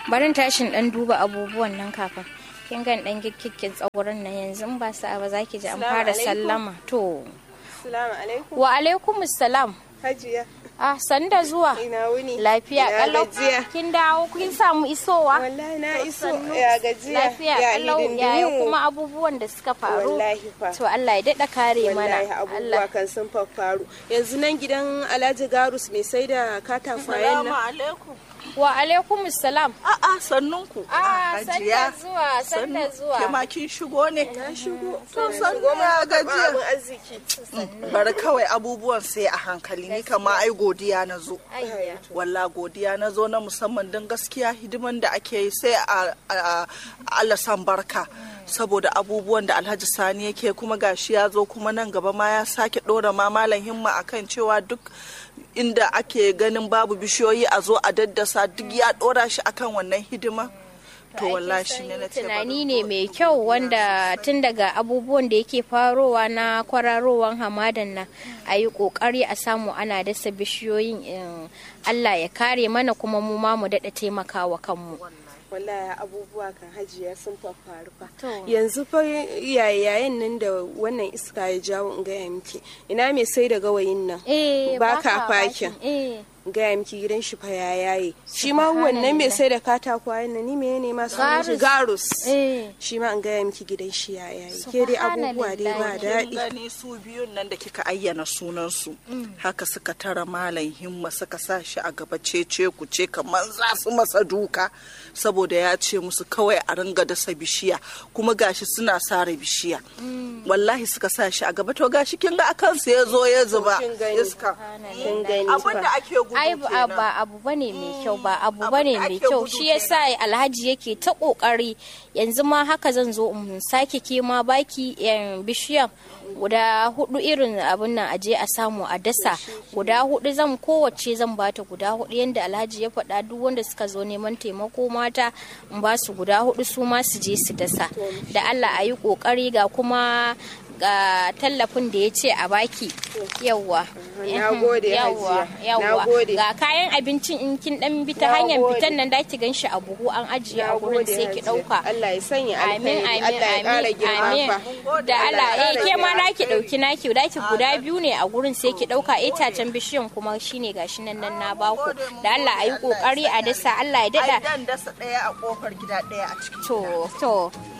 barin tashin dan duba abubuwan nan kafin kin gan dan gikkikkin tsauran nan yanzu in ba sa ba za ki ji an Assalamu fara alaikum. sallama to Assalamu alaikum. wa alaikumus salam Hajiya. ah sanda zuwa Ina wuni. lafiya Ina kalau gajiya. kin dawo kin samu isowa Wallahi na iso. Sannu. Ya gajiya. lafiya ya kalau hidindimu. yaya kuma abubuwan da suka faru Wallahi fa. to Allah ya daɗa kare mana Wallahi abubuwa kan sun faffaru. Yanzu nan gidan Alhaji Garus mai sai da katakwayen Salamu nan. alaikum. wa alaikumus salam A'a sannunku. ah sanda zuwa sanda zuwa Ke ma kin shigo ne? Na shigo. To Na sannu shigo ya mun karɓa gajiya. abin arziki. Bari kawai abubuwan sai a hankali ni kama ai godiya na zo. ayya Walla godiya na zo na musamman don gaskiya hidiman da ake yi sai a a- Allah san barka. saboda abubuwan da alhaji sani yake kuma gashi ya zo kuma nan gaba ma ya sake ɗora ma malam himma akan cewa duk inda ake ganin babu bishiyoyi a zo a daddasa duk ya ɗora shi akan wannan hidima to wallahi shi ne na ce bari tunani ne mai kyau wanda tun daga abubuwan da yake farowa na kwararowan hamadan nan a yi kokari a samu ana dasa bishiyoyin in allah ya kare mana kuma mu ma mu daɗa taimakawa kanmu wallahi abubuwa kan hajiya sun faffaru fa To. yanzu fa yayayen nan da wannan iska ya jawo in gaya miki ina mai sai da gawayin nan eh Ba baka ka fakin. eh in gaya miki gidan shi fa ya yaye shi ma wannan mai sai da katakwayen nan ni me ne ma sunan shi? Garus. garus eh shi ma in gaya miki gidan shi ya yaye ke dai abubuwa dai ba Subhanallahi. kin daɗi gani su biyun nan da kika ayyana sunansu haka suka tara malam himma suka sa shi a gaba cece ku ce kamar za su masa duka saboda ya ce musu kawai a ringa dasa bishiya kuma gashi suna sare bishiya wallahi suka sa shi a gaba to gashi kin ga akan su ya zo ya zuba kin gani. iska kin gani abin da fa ake gudu ai ba kenan ba abu bane mai kyau ba abu Abin bane da mai ake kyau gudu shi yasa alhaji yake ta kokari yanzu ma haka zan zo in sake ke ma baki em, bishiyan guda hudu irin abin nan aje a samu a dasa guda hudu zan kowace zan bata guda hudu yanda alhaji ya faɗa duk wanda suka zo neman taimako mata in ba su guda hudu su ma su je su dasa da Allah a yi kokari ga kuma ga tallafin da ya ce a baki yawwa Na gode, yawwa Hajiya. Na yawwa gode. ga kayan abincin in kin dan bi ta Na hanyar gode. fitan nan da ki ganshi a buhu an ajiye a gurin Nagode, sai ki Hajiya. dauka Allah ya sanya amin alkhairi amin Allah ya ƙara amin girma amin fa da Allah Allah ya eh ƙara ke ma girma. da ki dauki naki da ki guda biyu ne a gurin sai ki dauka itacen bishiyan kuma shine gashi nan nan na baku da Allah ayi kokari a dasa Allah ya ai dada dan dasa daya a kofar gida daya a cikin to to